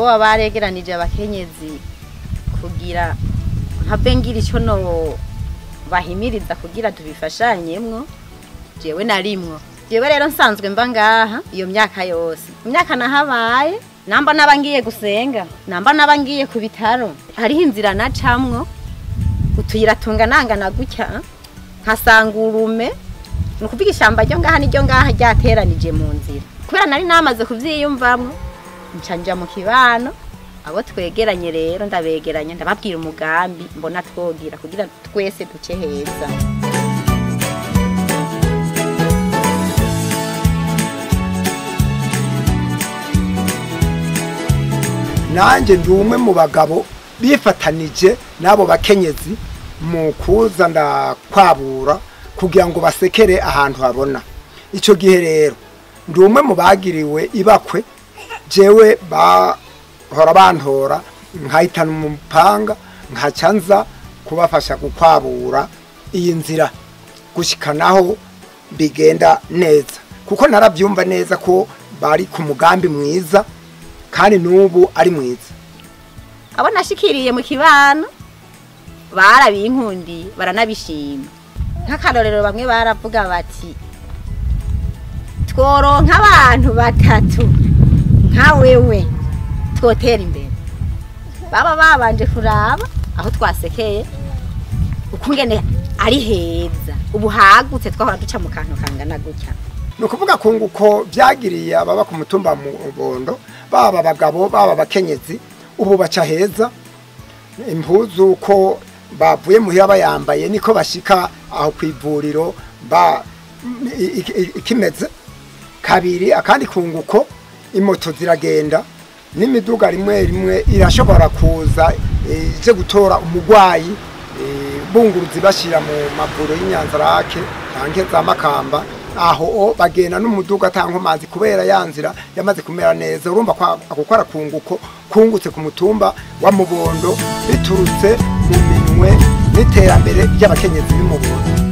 boba baregeranije abakenyezi kugira mpave ngira icyo no bahimiriza kugira tubifashanyemwo jewe narimwo jewe rero nsanzwe mba ngaha iyo myaka yose imyaka nahabaye namba naba ngiye gusenga namba naba ngiye ku bitaro hariho inzira nacamwo utuyira tunganangana gutya nkasanga urume ni ukuvuga ishyamba ryo ngaha niryo ngaha ryateranije mu nzira kubera nari namaze kuvyiyumvamwo nca nja mu kibano abo twegeranye rero ndabegeranya ndababwira umugambi mbona twogira kugira twese duce heza nanjye ndi umwe mu bagabo bifatanije n'abo bakenyezi mu kuza ndakwabura kugira ngo basekere ahantu habona icyo gihe rero ndi umwe mu bagiriwe ibakwe jewe bahora bantora nkahitana umupanga nkaca nza kubafasha gukwabura iyi nzira gushikanaho bigenda neza kuko narabyumva neza ko bari ku mugambi mwiza kandi n'ubu ari mwiza abo nashikiriye mu kibano barabinkundiye baranabishima nk'akarorero bamwe baravuga bati tworonka abantu batatu nka wewe twotera imbere baba babanje kuraba aho twasekeye ukungene ari heza ubu hagutse twahora duca mu kantu kangana gutya ni ukuvuga ko nguko byagiriye ababa ku mutumba mu bondo baba abagabo baba abakenyezi ubu baca heza impuzu ko bavuye muhira bayambaye niko bashika aho ku ivuriro ba i- i- ikimeze kabiri akandi kunguko imoto ziragenda n'imiduga rimwe rimwe irashobora kuza eh, ije gutora umugwayi eh, bunguruzi bashyira mu mavuro y'inyanzarake canke za makamba aho o bagenda n'umuduga atanga amazi kubera ya nzira yamaze kumera neza urumva ko ako kora kunguko kungutse ku mutumba wa mubondo biturutse mu minwe n'iterambere ry'abakenyezi b'umubondo